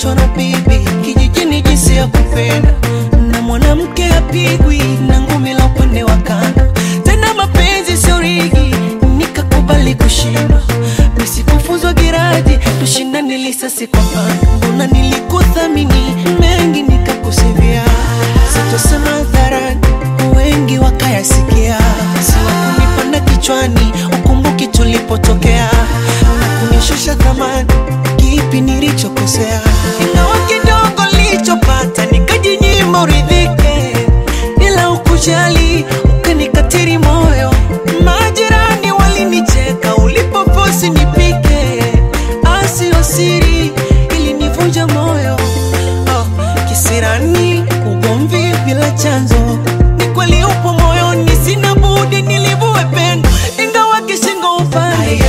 nilifundishwa na bibi kijijini jinsi ya kupenda, na mwanamke apigwi na ngumi la upande wa kando. Tena mapenzi sio rigi, nikakubali kushindwa. Nisikufuzwa giraji, tushindane lisasi kwa pando. Mbona nilikuthamini mengi nikakusivia, sitosema hadharani, wengi wakayasikia. Siwakunipanda kichwani, ukumbuki tulipotokea na kunishusha thamani, kipi nilichokosea? Ingawa kidogo nilichopata nikajinyima uridhike, ila ukujali ukanikatiri moyo. Majirani walinicheka ulipofosi nipike, asio siri ilinivunja moyo. Oh, kisirani ugomvi bila chanzo, ni kweli upo moyoni, sina budi nilivue pendo, ingawa kishingo upande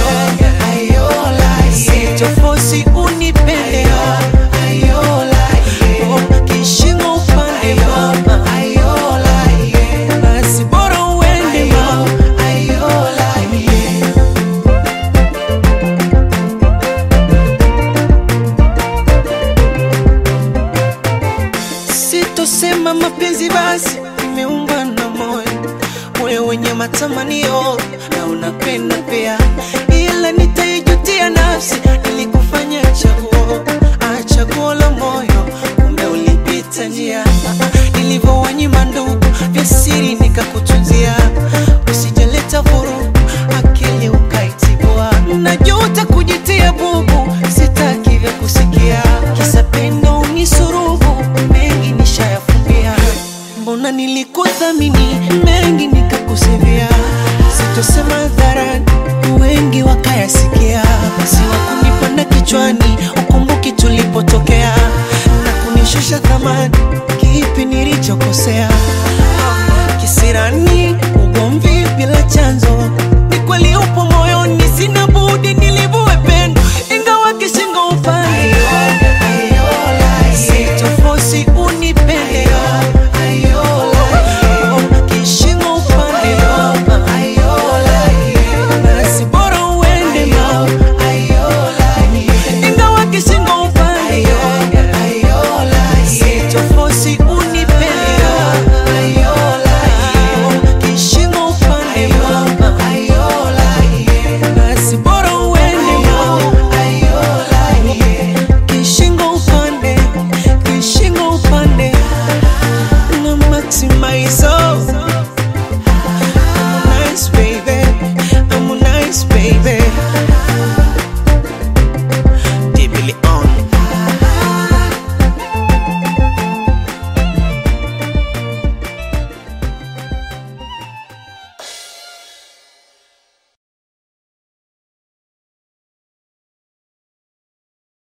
sichofosi unipende Oh, kishingo upande mama, basi bora uende mama. Sitosema mapenzi basi, imeumba na moyo, moyo wenye matamanio na unapenda pia.